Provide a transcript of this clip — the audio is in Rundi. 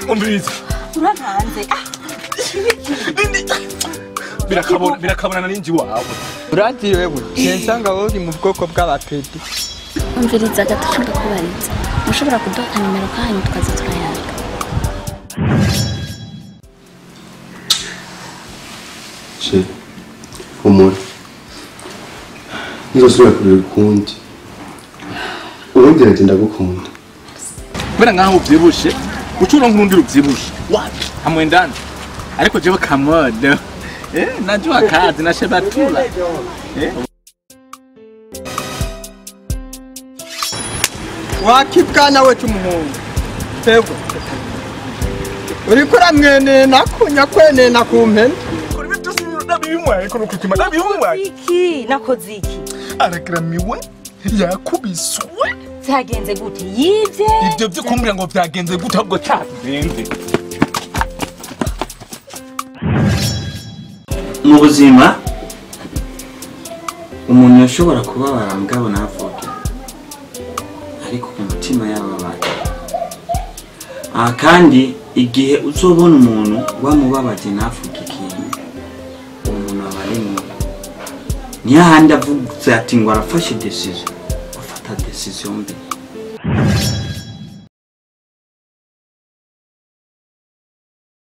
umviriza urankanze ah birakabona birakabonana n'inji wawe urazi wewe nsanga wowe uri mu bwoko bw'abapedi umviriza gato ushaka kubariza mushobora kuduha nimero kanyu tukaza turayaga Che, humura nzosubira kureba ukundi ubundi rati ndagukunda kubera nkaho uvyibushe ucura nk'urundi ruvyibushe wapi hamwendana ariko jewe kamodo eh najua kazi nashebatula eh wakibwana we cy'umuhungu twebwe uriko uramwenena kunya kwenena ku mpene kuri bitu sinabimwaye kono kutima nabimwaye iki nakoze iki aragramiwe yakubiswe byagenze gute yibye ivyo vyo kumbwira ngo vyagenze gute ahubwo cyagenze mu buzima umuntu yashobora kubabara mugabo ntavuge ariko ku mutima yababara aha kandi igihe uzobona umuntu wamubabaje ntavuge ikintu uwo muntu aba ari mubi niyo ahandi avuze ati ngo arafashe desizo afata desiziyo mbi